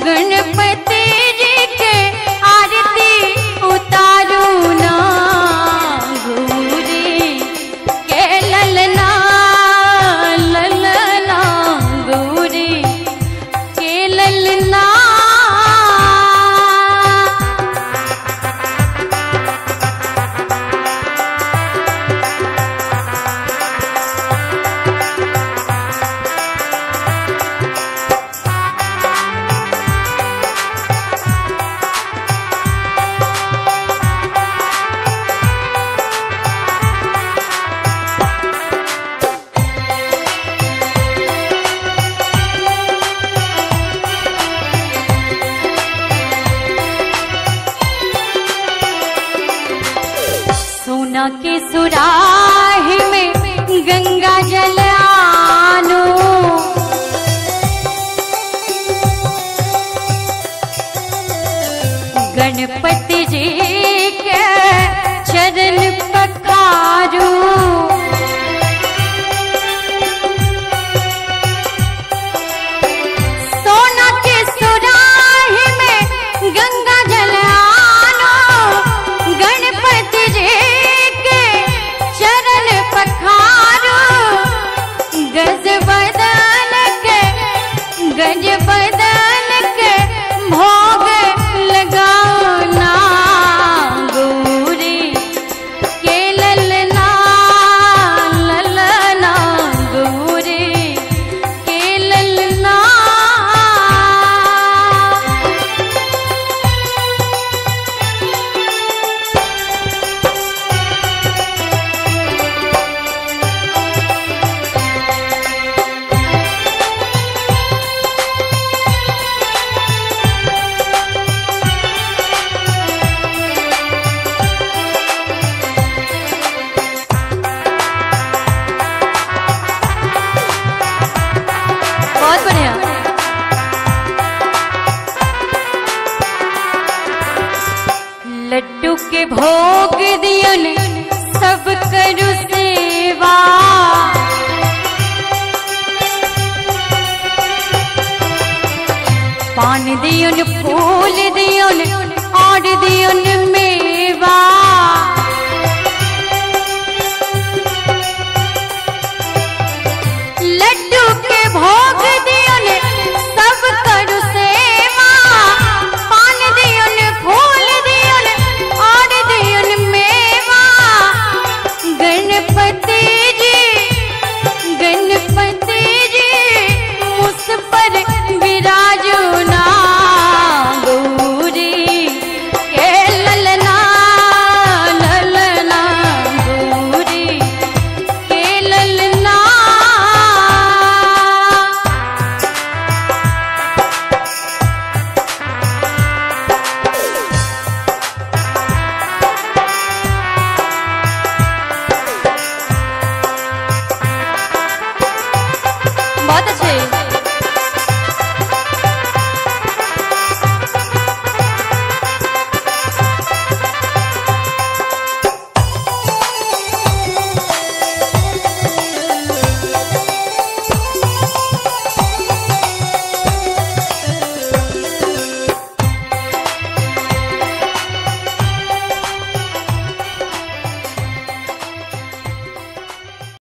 गणपति जी के आरती उतारू ना गौरी के ललना ललना गौरी के ललना सोना के सुराही में गंगा जल आनो गणपति जी के चरण पखारू सोना के सुराही में गंगा जल आनो गणपति जी के चरण पखारो गज बदन के गज बदन के भोग लगाओ ना गौरी के ललना ललना गौरी के ललना बहुत बढ़िया लड्डू के भोग दियन सब करू सेवा पान दियन फूल दियन और दियन मेवा लड्डू के भोग